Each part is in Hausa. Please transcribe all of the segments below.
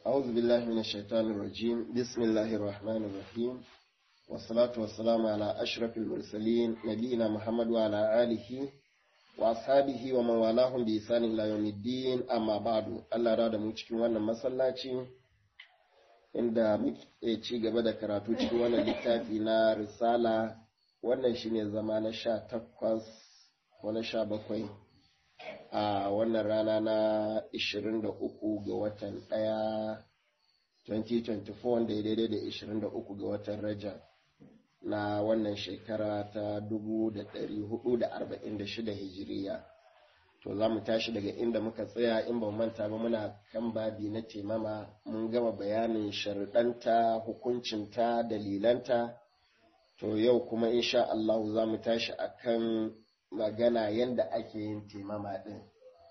أعوذ بالله من الشيطان الرجيم بسم الله الرحمن الرحيم والصلاة والسلام على أشرف المرسلين نبينا محمد وعلى آله وأصحابه ومن والاهم بإحسان إلى يوم الدين أما بعد الله راد mu cikin wannan masallaci inda muke ci gaba da karatu cikin wannan littafi na risala wannan shine zama na sha takwas ko na sha bakwai a wannan rana na 23 ga watan ɗaya 2024 wanda ya daidai da 23 ga watan Rajab na wannan shekara ta 1446 hijiriya. To za mu tashi daga inda muka tsaya in ba manta ba muna kan babi na temama mun gama bayanin sharuɗanta, hukuncinta, dalilanta. To yau kuma insha Allah za mu tashi akan magana yadda ake yin temama ɗin.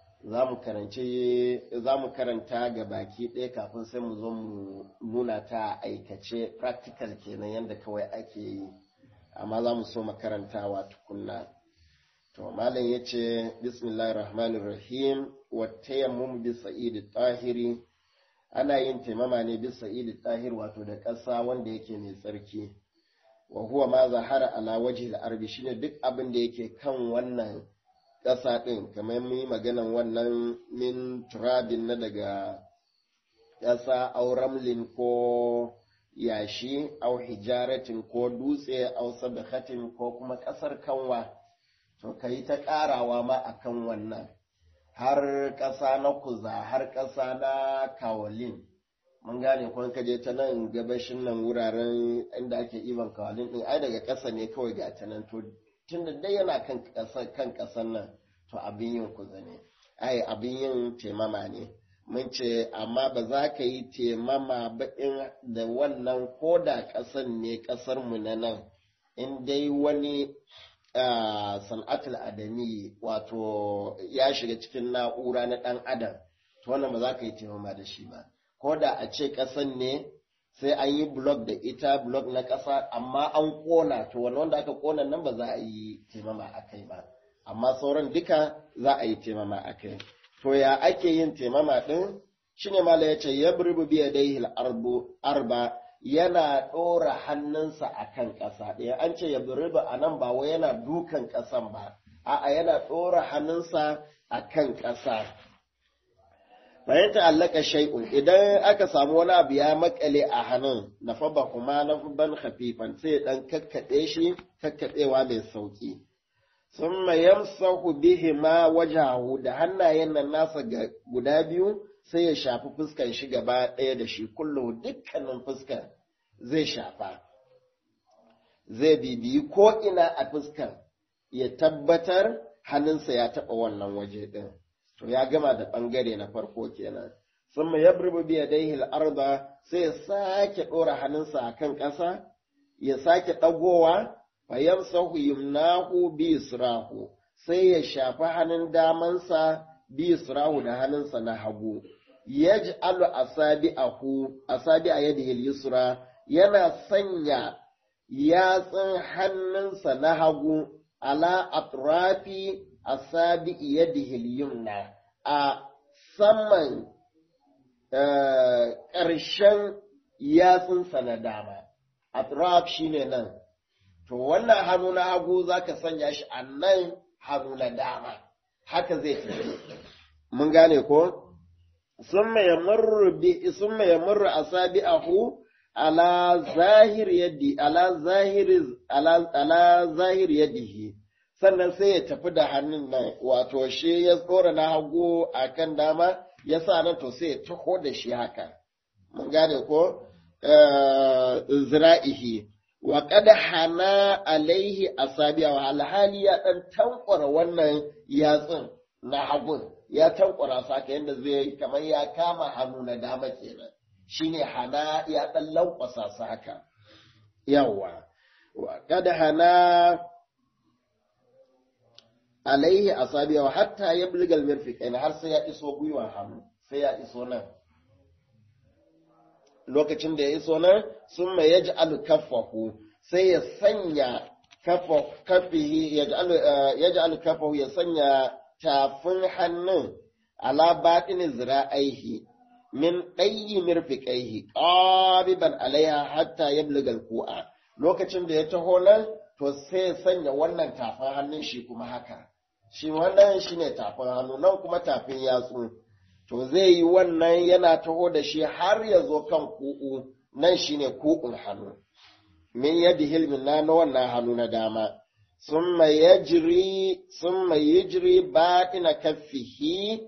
Za mu karanta ga baki ɗaya kafin sai mu zo mu nuna ta aikace practical kenan yadda kawai ake yi, amma za mu so makarantawa tukunna. To, Malam ya ce, Bismillahir Rahmanir Rahim, wata yammun bi sa'idi tahiri, ana yin taimama ne bi sa'idi tahir wato da ƙasa wanda yake mai tsarki. wa huwa ma zahara ala wajhi al-ardi shine duk abin da yake kan wannan ƙasa ɗin kamar mun yi maganan wannan min turabin na daga ƙasa au ramlin ko yashi au hijaratin ko dutse au sabakatin ko kuma ƙasar kanwa to ka yi ta ƙarawa ma akan wannan har ƙasa na kuza har ƙasa na kawalin mun gane kun ka je ta nan gabashin nan wuraren inda ake iban kawalin din ai daga ƙasa ne kawai ga ta nan to tun da dai yana kan ƙasar kan ƙasar nan to abin yin kuza ne ai abin yin temama ne mun ce amma ba za ka yi temama ba in da wannan ko da ƙasar ne ƙasar mu na nan in dai wani san'atul adami wato ya shiga cikin na'ura na ɗan adam to wannan ba za ka yi temama da shi ba ko da a ce ƙasan ne sai an yi blok da ita blok na ƙasa amma an ƙona to wani wanda aka ƙona nan ba za a yi taimama a kai ba amma sauran duka za a yi taimama a kai to ya ake yin taimama ɗin shine mala ya ce ya burbu biya dai arba yana ɗora hannunsa a kan ƙasa ɗaya an ce ya burbu a nan ba wai yana dukan ƙasan ba a'a yana ɗora hannunsa a kan ƙasa bayan ta'allaka shay'un idan aka samu wani abu ya makale a hannun na faba kuma na ban hafifan sai dan kakkaɗe shi kakkaɗewa mai sauki sun yamsahu bihi ma wajahu da hannayen nan nasa guda biyu sai ya shafi fuskan shi gaba ɗaya da shi kullum dukkanin fuskan zai shafa zai bibiyi ko ina a fuskan ya tabbatar hannunsa ya taɓa wannan waje ɗin. to ya gama da ɓangare na farko kenan sun mai ya burbu biya dai arda sai ya sake ɗora hannunsa a kan ƙasa ya sake ɗagowa fayam sahu yumnahu bi israhu sai ya shafi hannun damansa bi israhu da hannunsa na hagu yaj'alu asabi'ahu asabi'a yadihi yusra yana sanya yatsun hannunsa na hagu ala atrafi asabi yadihi yumna a saman ƙarshen yatsunsa na dama atraf shine nan to wannan hannu na hagu zaka sanya shi a nan hannu na dama haka zai tafi mun gane ko summa yamurru bi summa yamurru asabi'ahu ala zahir yadi ala zahir ala ala zahir yadihi sannan sai ya tafi da hannun nan wato shi ya tsora na hagu a kan dama ya sa nan to sai ya taho da shi haka mun gane ko zira'ihi wa qad hana alaihi asabiya wa alhali ya dan tankwara wannan yatsun na hagun ya tankwara su haka yadda zai kamar ya kama hannu na dama kenan shine hana ya dan lankwasa su haka yawa wa qad hana alaihi asabiya hatta ya bulgal mirfiqain har sai ya iso gwiwa hannu sai ya iso nan lokacin da ya iso nan sun mai yaj'alu kaffahu sai ya sanya kafa kafihi yaj'alu kaffahu ya sanya tafin hannun ala batini zira'aihi min ɗayi mirfiƙaihi ƙabiban alaiha hatta ya ku'a lokacin da ya taho nan to sai ya sanya wannan tafin hannun shi kuma haka shi wannan shi ne tafin hannu nan kuma tafin yatsu to zai yi wannan yana taho da shi har ya zo kan ku'u nan shi ne ku'un hannu min yadda hilmin na na wannan hannu na dama summa yajri summa yajri batina kaffihi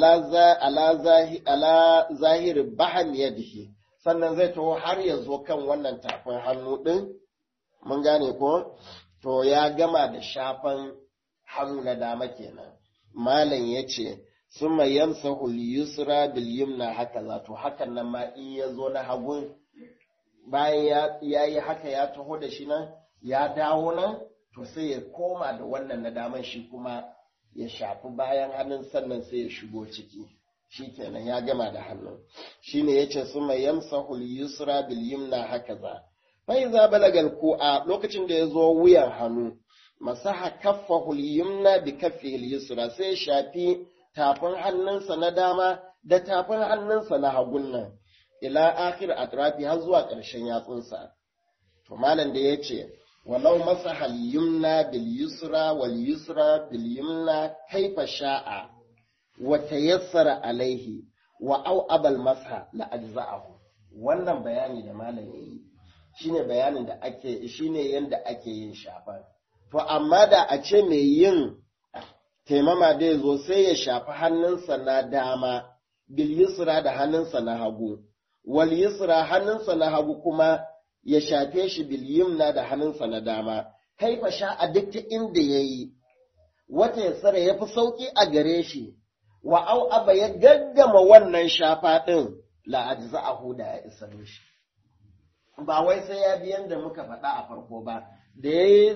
ala zahiri bahan yadihi sannan zai taho har ya zo kan wannan tafin hannu ɗin mun gane ko to ya gama da shafan hannu na dama kenan malam ya ce summa yamsahu yusra bil yumna haka za to hakan nan ma in ya zo na hagun bayan ya yi haka ya taho da shi nan ya dawo nan to sai ya koma da wannan na daman shi kuma ya shafi bayan hannun sannan sai ya shigo ciki shi kenan ya gama da hannun shi ne ya ce su mai yamsahu yusra bil yumna haka za fai za balagal a lokacin da ya zo wuyan hannu masaha kaffahu yumna bi kaffi yusra sai ya shafi tafin hannunsa na dama da tafin hannunsa na hagun nan ila akhir atrafi har zuwa ƙarshen yatsunsa to malam da ya ce walau masaha al-yumna bil yusra wal yusra bil yumna kaifa sha'a wa tayassara alaihi wa au abal masha la ajza'ahu wannan bayani da malam yayi shine bayanin da ake shine yanda ake yin shafa to amma da a ce mai yin taimama da zo sai ya shafi hannunsa na dama bil yusra da hannunsa na hagu wal yusra hannunsa na hagu kuma ya shafe shi bil yumna da hannunsa na dama kaifa sha a duk ta inda yayi wata ya tsara ya fi sauki a gare shi wa au aba ya gaggama wannan shafa din la ajza'ahu da ya isa shi ba wai sai ya biyan da muka faɗa a farko ba da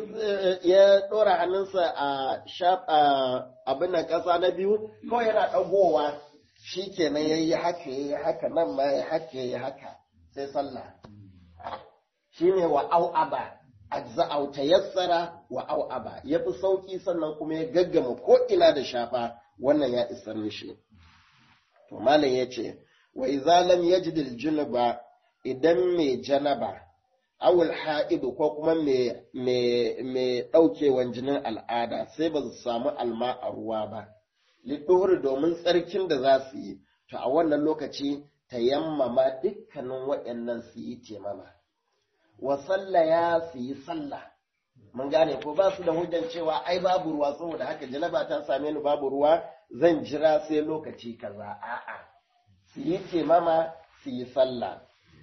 ya ɗora hannunsa a abin nan ƙasa na biyu kawai yana ɗagowa shi kenan ya yi haka ya yi haka nan ma ya haka ya yi haka sai sallah shi ne wa au'aba ajza'au tayassara wa au'aba ya fi sauƙi sannan kuma ya gaggama ko ina da shafa wannan ya isar mishi to malam ya ce wa idza lam yajid al-junuba idan mai janaba awul ha'idu ko kuma mai ɗaukewan jinin al'ada sai ba su samu alma a ruwa ba, liɗuhuri domin tsarkin da za su yi, to a wannan lokaci ta yammama dukkanin waɗannan su yi temama. Wa sallaya su yi sallah, mun gane ko ba su da hujjan cewa ai babu ruwa saboda haka janaba ta same ni babu ruwa zan jira sai lokaci kaza a'a su yi temama su yi sallah.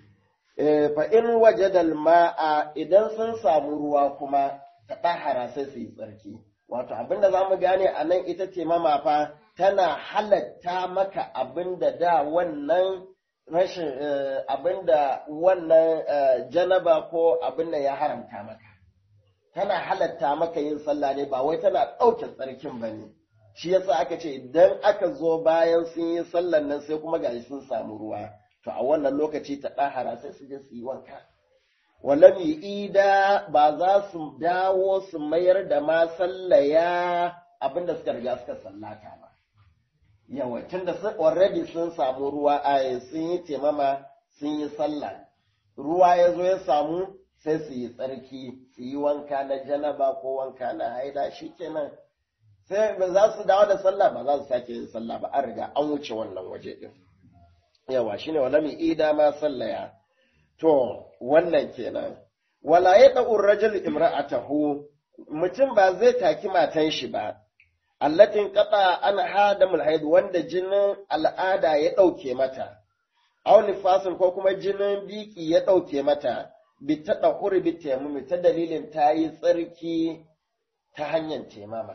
fa in wajadal ma'a idan sun samu ruwa kuma ta ɗahara sai su yi tsarki wato abinda za mu gane a nan ita ce mamafa tana halatta maka abinda da wannan rashin abinda wannan janaba ko abinda ya haramta maka tana halatta maka yin sallah ne ba wai tana ɗauke tsarkin ba ne shi yasa aka ce idan aka zo bayan sun yi sallan nan sai kuma gashi sun samu ruwa to a wannan lokaci ta ɗahara sai su je su yi wanka. Walam ida ba za su dawo su mayar da ma sallaya abinda suka riga suka sallata ba. Yawa, tun da already sun samu ruwa a sun yi temama sun yi sallah. Ruwa ya zo ya samu sai su yi tsarki, su yi wanka na janaba ko wanka na haida shi kenan. Sai ba za su dawo da sallah ba za su sake yin sallah ba, an riga an wuce wannan waje ɗin. yawa shine wala mi ida ma sallaya to wannan kenan wala ya da'u rajul imra'atahu mutum ba zai taki matan shi ba allatin qata an hadamul haid wanda jinin al'ada ya dauke mata aw nifasin ko kuma jinin biki ya dauke mata bi ta dahuri bi tayammumi ta dalilin ta yi tsarki ta hanyar temama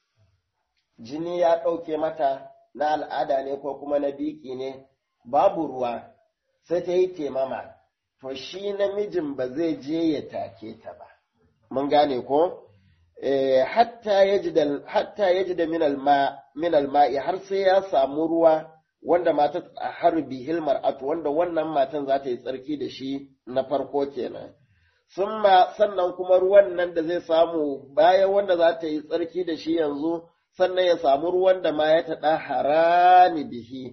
jini ya dauke mata na al'ada ne ko kuma na biki ne babu ruwa sai ta yi temama, to shi namijin ba zai je ya take ta ba. Mun gane ko? Hatta ya ji da minal ma'i har sai ya samu ruwa wanda mata a harbi hilmar atu wanda wannan matan za ta yi tsarki da shi na farko kenan. Summa sannan kuma ruwan nan da zai samu bayan wanda za ta yi tsarki da shi yanzu sannan ya samu ruwan da ma ya taɗa harani bihi.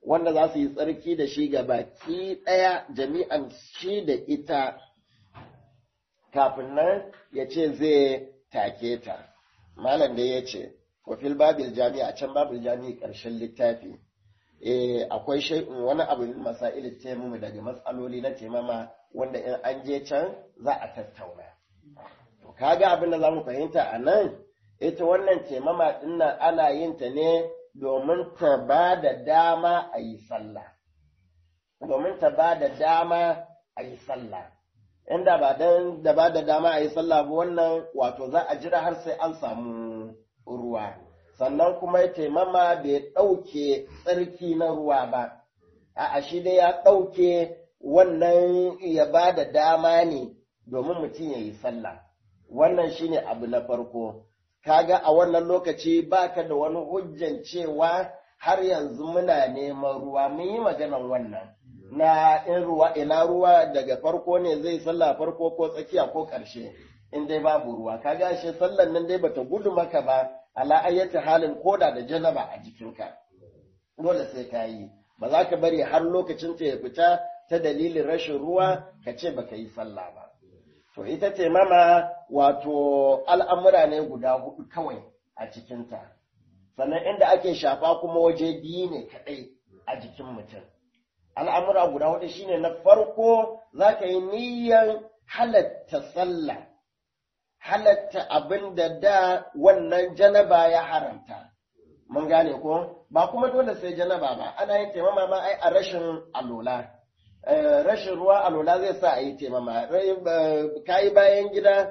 wanda za su yi tsarki da shi ga baki ɗaya jami'an shi da ita kafin nan ya ce zai take ta malam da ya ce wafil babil jami'a can babil jami'i ƙarshen littafi eh akwai shay'un wani abu masail taimama daga matsaloli na taimama wanda in an je can za a tattauna to kaga abin da zamu fahimta a nan ita wannan taimama dinnan ana yin ta ne domin ta ba da dama a yi sallah domin ta ba da dama a yi sallah inda ba dan da ba da dama a yi sallah ba wannan wato za a jira har sai an samu ruwa sannan kuma ya taimama bai ɗauke tsarki na ruwa ba a shi dai ya ɗauke wannan ya ba da dama ne domin mutum ya yi sallah wannan shine abu na farko kaga a wannan lokaci baka da wani hujjan cewa har yanzu muna neman ruwa mun yi maganan wannan na in ruwa ina ruwa daga farko ne zai sallah farko ko tsakiya ko ƙarshe in dai babu ruwa kaga shi sallan nan dai bata gudu maka ba ala ayyata halin koda da janaba a jikinka dole sai ka yi ba za ka bari har lokacin ta ya fita ta dalilin rashin ruwa ka ce baka yi sallah ba to ita ce mama wato al'amura ne guda hudu kawai a cikinta sannan inda ake shafa kuma waje biyu ne kaɗai a jikin mutum al'amura guda hudu shine na farko za ka yi niyyar halatta sallah halatta abin da da wannan janaba ya haramta. Mun gane ko? Ba kuma dole sai janaba ba, ana yin taimama ma ai a rashin alola. Rashin ruwa alola zai sa a yi taimama. Ka yi bayan gida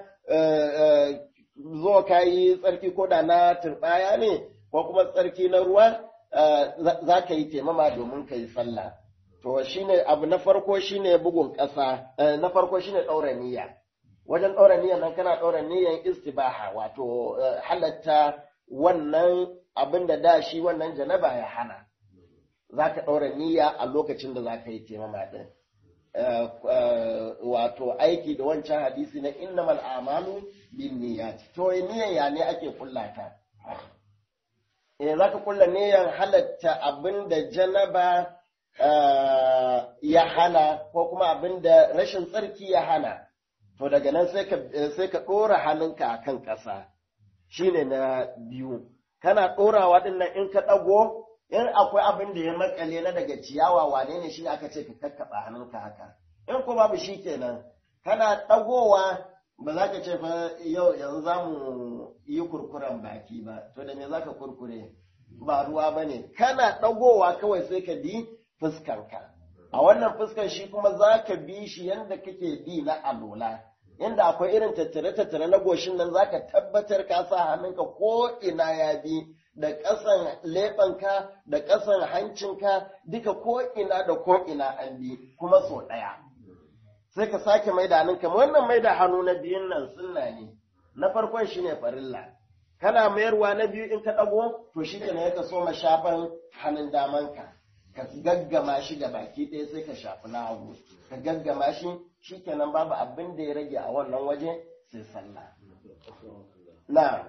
zo ka yi tsarki ko da na turɓaya ne, ko kuma tsarki na ruwa za ka yi taimama domin ka yi sallah. To shine abu na farko shine bugun ƙasa, na farko shine ɗaura niyya. wajen ɗaura niyyar nan kana ɗaura niyyar istibaha wato halatta wannan abin da da shi wannan janaba ya hana za ka ɗaura niyya a lokacin da za ka yi taimama ɗin wato aiki da wancan hadisi na innamal amalu bin niyyat to niyyar ya ne ake kullata eh za ka kulla niyyar halatta abin da janaba ya hana ko kuma abin da rashin tsarki ya hana to daga nan sai ka ɗora hannunka a kan ƙasa shi ne na biyu kana ɗorawa ɗin nan in ka ɗago in akwai abin da ya makale na daga ciyawa wane ne shi ne aka ce ka kakkaɓa hannunka haka in ko babu shi kenan kana ɗagowa ba za ka ce fa yau yanzu za mu yi kurkuren baki ba to da me za ka kurkure ba ruwa ba ne kana ɗagowa kawai sai ka bi fuskanka a wannan fuskan shi kuma za ka bi shi yadda kake bi na alola inda akwai irin tattare-tattare na goshin nan za ka tabbatar ka sa hannunka ko ina ya bi da ƙasan leɓenka da ƙasan hancinka duka ko ina da ko ina an bi kuma so ɗaya sai ka sake mai da hannunka wannan mai da hannu na biyun nan sunna ne na farkon shi ne farilla kana mayarwa na biyu in ka ɗago to shi ne ya so ma shafan hannun damanka ka gaggama shi ga baki ɗaya sai ka shafi na hagu ka gaggama shi shi kenan babu abin da ya rage a wannan waje sai sallah na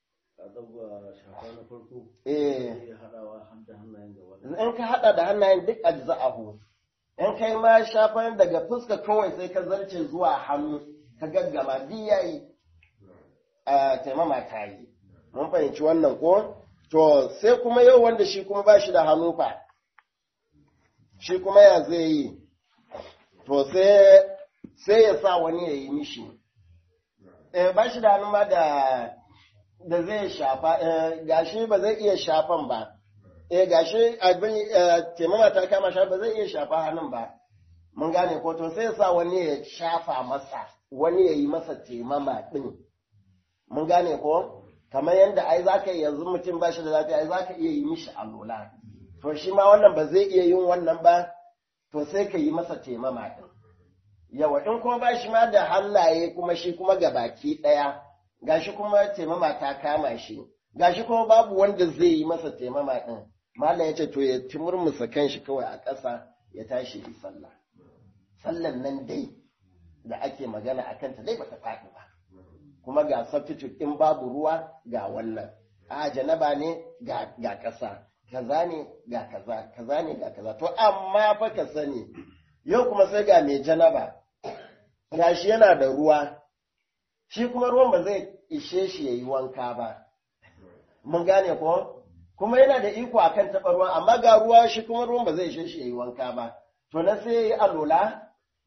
in ka haɗa da hannayen duk ajza'ahu in kai ma shafan daga fuska kawai sai ka zarce zuwa hannu ka gaggama duk yayi a taimama ta yi mun fahimci wannan ko to sai kuma yau wanda shi kuma ba shi da hannu fa shi kuma ya zai yi, to sai ya sa wani ya yi mishi. Eh, ba shi da hannu ma da, da zai shafa, eh, gashi ba zai iya shafan ba, eh, gashi abin taimama ta kama shafa ba zai iya shafa hannun ba, mun gane ko to sai ya sa wani ya shafa masa, wani ya yi masa taimama ɗin. Mun gane ko? Kamar yadda ai za ka yanzu mutum ba shi da lafiya, ai za ka iya yi mishi alola. to shi ma wannan ba zai iya yin wannan ba, to sai ka yi masa taimama ɗin. Yawa, in kuma ba shi ma da hannaye kuma shi kuma ga baki ɗaya, gashi kuma taimama ta kama shi, gashi kuma babu wanda zai yi masa taimama ɗin. Malam ya ce to ya timurmusa kan shi kawai a ƙasa ya tashi yi sallah. Sallan nan dai da ake magana a kanta dai bata faɗi ba. Kuma ga substitute in babu ruwa ga wannan. A janaba ne ga ƙasa. kaza ne ga kaza kaza ne ga kaza to amma fa ka sani yau kuma sai ga mai janaba gashi yana da ruwa shi kuma ruwan ba zai ishe shi yayi wanka ba mun gane ko kuma yana da iko akan taɓa ruwa amma ga ruwa shi kuma ruwan ba zai ishe shi yayi wanka ba to na sai yayi alola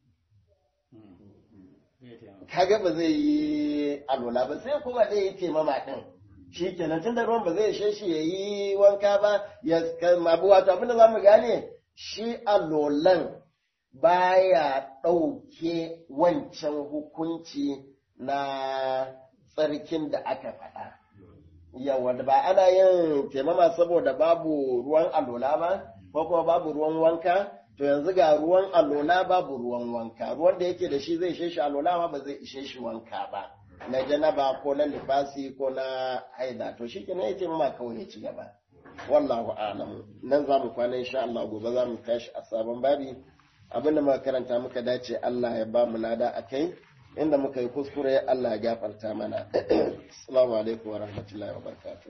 kaga ba zai yi alola ba sai kuma zai yi taimama din shi kenan tunda ruwan ba zai ishe shi yayi wanka ba ya mabu wato abinda za mu gane shi alolan baya ɗauke wancan hukunci na tsarkin da aka faɗa. Yawa da ba ana yin taimama saboda babu ruwan alola ba, ko kuma babu ruwan wanka, to yanzu ga ruwan alola babu ruwan wanka, ruwan da yake da shi zai ishe shi alola ma ba zai ishe shi wanka ba, na janaba ko na lifasi ko na haida, to shi kenan ya taimama kawai ya ci gaba. Wallahu a'lam nan za mu kwana insha Allah gobe za mu tashi a sabon babi abinda muka karanta muka dace Allah ya ba mu lada a kai inda muka yi kuskure Allah ya gafarta mana assalamu alaikum wa rahmatullahi wa barakatuh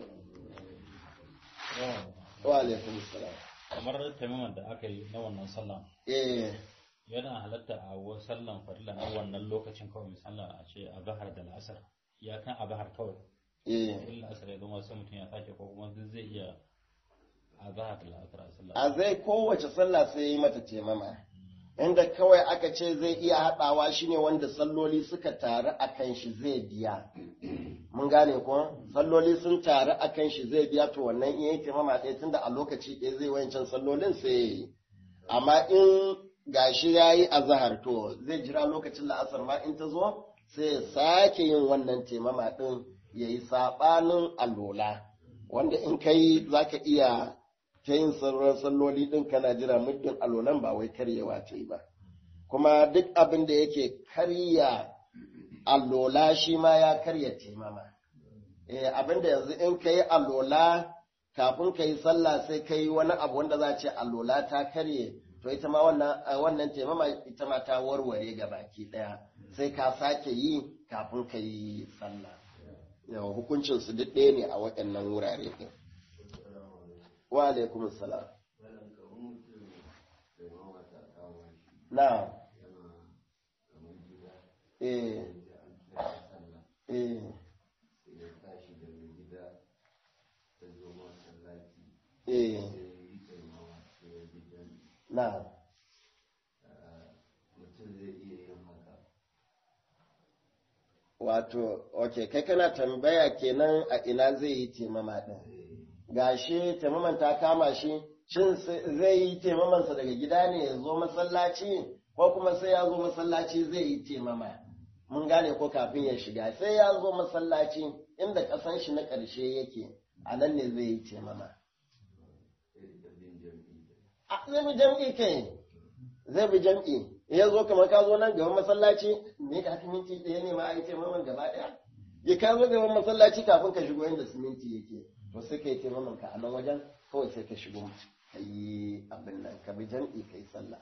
wa alaikum assalam kamar taimaman da aka yi na wannan sallah eh yana halatta a wasu sallan farilla na wannan lokacin kawai misali a ce a zahar da la'asar ya kan a zahar kawai eh in la'asar ya zama sai mutum ya sake ko kuma duk zai iya a zahar da la'asar a sallah a zai kowace sallah sai yi mata taimama inda kawai aka ce zai iya haɗawa shine wanda salloli suka taru a kan shi zai biya mun gane ko salloli sun taru a kan shi zai biya to wannan iya yake mama ɗaya tunda a lokaci ɗaya zai wancan sallolin sai ya yi amma in gashi ya yi a zahar to zai jira lokacin la'asar ma in ta zo sai ya sake yin wannan taimama ɗin ya yi saɓanin alola wanda in kai za ka iya ta yin sauran salloli ɗin kana jira muddin alolan ba wai karyewa ta yi ba kuma duk abin da yake karya alola shi ma ya karya taimama eh abin da yanzu in ka yi alola kafin ka yi sallah sai ka yi wani abu wanda za a ce alola ta karye to ita ma wannan wannan taimama ita ma ta warware ga baki ɗaya sai ka sake yi kafin ka yi sallah yawa hukuncin su duk ɗaya ne a waɗannan wurare ɗin wa alaikum salam na eh eh eh na wato ok kai kana tambaya kenan a ina zai yi taimama ɗin gashi taimaman ta kama shi shin zai yi taimamansa daga gida ne ya zo masallaci ko kuma sai ya zo masallaci zai yi taimama mun gane ko kafin ya shiga sai ya zo masallaci inda ƙasan shi na ƙarshe yake a nan ne zai yi taimama zai bi jam'i kai zai bi jam'i ya zo kamar ka zo nan gaban masallaci ne ka haka minti ɗaya ne ma a yi taimaman gaba ɗaya ya ka zo gaban masallaci kafin ka shigo inda siminti yake to sai ka yi taimaman ka a nan wajen kawai sai ka shigo ka yi abin nan ka bi jam'i ka yi sallah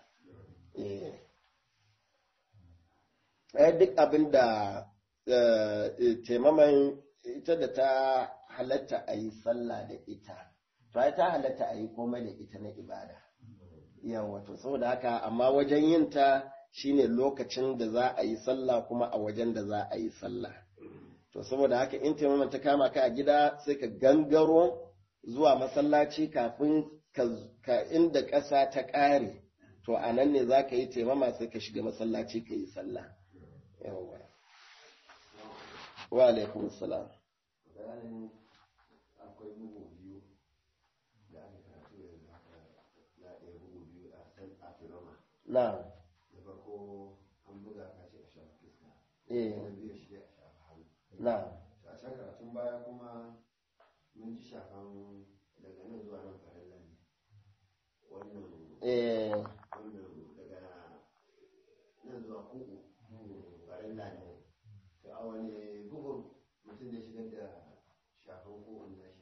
eh duk abin da taimaman ita da ta halatta a yi sallah da ita to ai ta halatta a yi komai da ita na ibada yawa to saboda haka amma wajen yin ta shine lokacin da za a yi sallah kuma a wajen da za a yi sallah to saboda haka in taimaman ta kama ka a gida sai ka gangaro zuwa masallaci kafin ka inda ƙasa ta ƙare to a nan ne za ka yi taimama sai ka shiga masallaci ka yi sallah yawa wa alaikum salam akwai bugu biyu da aka karatu yanzu haka na ɗaya bugu biyu a san afirama na da farko an buga ka ce a shafa fuska eh na biyu shi a shafa hannu na a can karatun baya kuma mun ji shafan daga nan zuwa nan farilla ne wannan eh wannan daga nan zuwa kuku farilla ne to a wani bugun mutum da shigar da shafan kukun nashi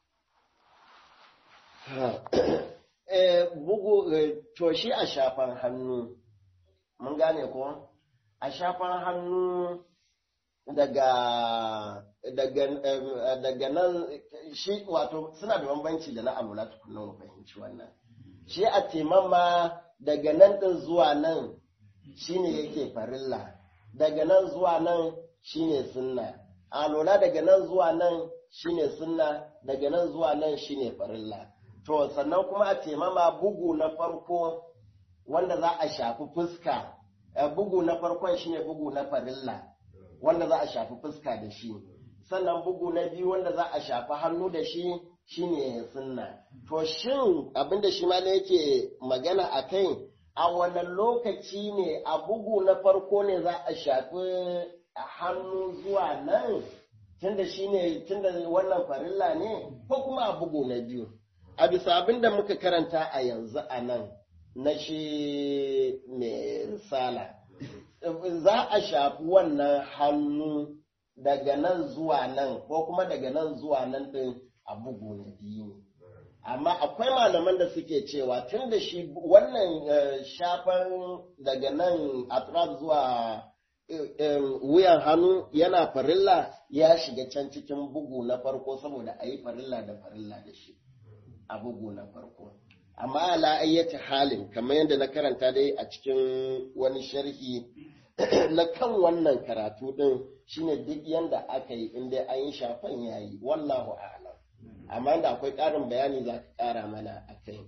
eh bugu eh, to shi a shafan hannu mun gane ko a shafan hannu daga daga nan shi wato suna da bambanci da na alwala tukunan mu fahimci wannan shi a taimama daga nan din zuwa nan shine yake farilla daga nan zuwa nan shine sunna alwala daga nan zuwa nan shine sunna daga nan zuwa nan shine farilla to sannan kuma a taimama bugu na farko wanda za a shafi fuska bugu na farkon shine bugu na farilla wanda za a shafi fuska da shi sannan bugu na biyu wanda za a shafi hannu da shi shine sunna to shin abinda shi ma yake magana a kai a wannan lokaci ne a bugu na farko ne za a shafi hannu zuwa nan tunda shine tunda wannan farilla ne ko kuma a bugu na biyu a bisa abinda muka karanta a yanzu a nan na shi mai risala za a shafi wannan hannu daga nan zuwa nan ko kuma daga nan zuwa nan ɗin a bugu na biyu amma akwai malaman da suke cewa tun da shi wannan shafan daga nan atraf zuwa wuyan hannu yana farilla ya shiga can cikin bugu na farko saboda a yi farilla da farilla da shi a bugu na farko amma ala ayyata halin kamar yadda na karanta dai a cikin wani sharhi na kan wannan karatu din shine duk yanda aka yi inda an yi shafan yayi wallahu a'lam amma da akwai ƙarin bayani za ka ƙara mana a kai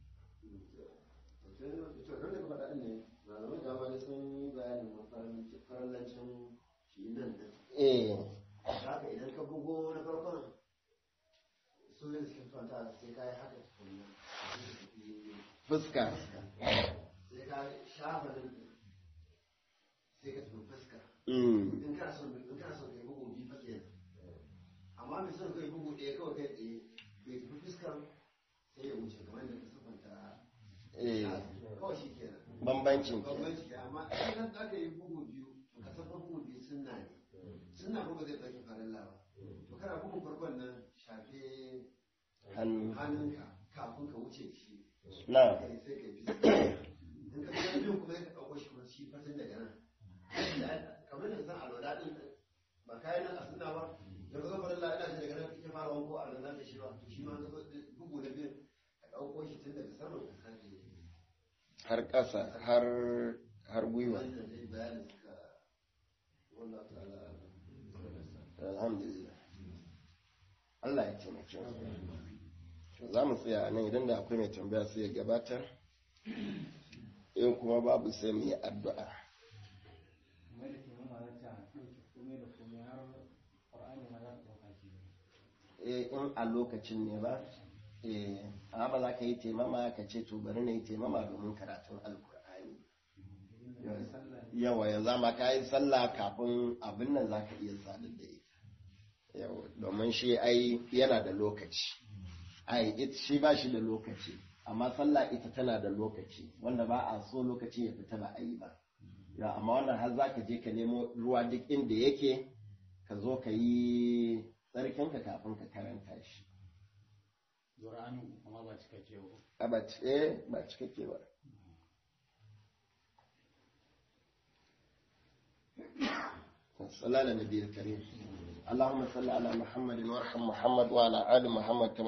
eh haka idan ka bugo na farkon su ne suke kwanta sai ka yi haka tukunna fuska sai ka shafa nan sai ka tafi fuska mm. in kana son in kana son kai bugu biyu fa kenan amma mai son kai bugu ɗaya kawai kai tsaye bai tafi fuskar sai ya wuce kamar da ka sufanta eh kawai shi kenan bambancin ke bambanci ke amma idan za ka yi bugu biyu to ka san fa bugu biyu sunna ne sunna bugu zai ɗauki farilla ba to kana bugun farkon nan shafe hannu hannunka kafin ka wuce shi na kai sai kai fiska in ka ga biyun kuma sai ka ɗauko shi kuma shi fasin daga nan kamar da san alwala din ba kayan nan a sunna ba da ka zo farilla ina shi daga nan kake fara wanko a nan da shi ba to shi ma ka zo bugu da biyun ka ɗauko shi tun daga saman ka sake har ƙasa har har gwiwa wannan dai bayanin suka wallahu ta'ala alhamdulillah Allah ya taimake mu To, za mu tsaya a nan idan da akwai mai tambaya sai ya gabatar in kuma babu sai mu yi addu'a mai da taimama za ta ɗauke komai da komai har ƙwar'ani ma za ta ɗauka shi eh in a lokacin ne ba eh amma ba za ka yi taimama ka ce to bari na yi taimama domin karatun alkur'ani yawa yanzu ma ka yi sallah kafin abin nan za ka iya sadar da ita yawa domin shi ai yana da lokaci ai it shi ba shi da lokaci amma sallah ita tana da lokaci wanda ba a so lokaci ya fita ba a yi ba ya amma wannan har za ka je ka nemo ruwa duk inda yake ka zo ka yi tsarkinka kafin ka karanta shi Qur'ani amma ba cikakke ba a ba ci- eh ba cikakke ba صلى على النبي الكريم اللهم صل على محمد وارحم محمد وعلى ال محمد كما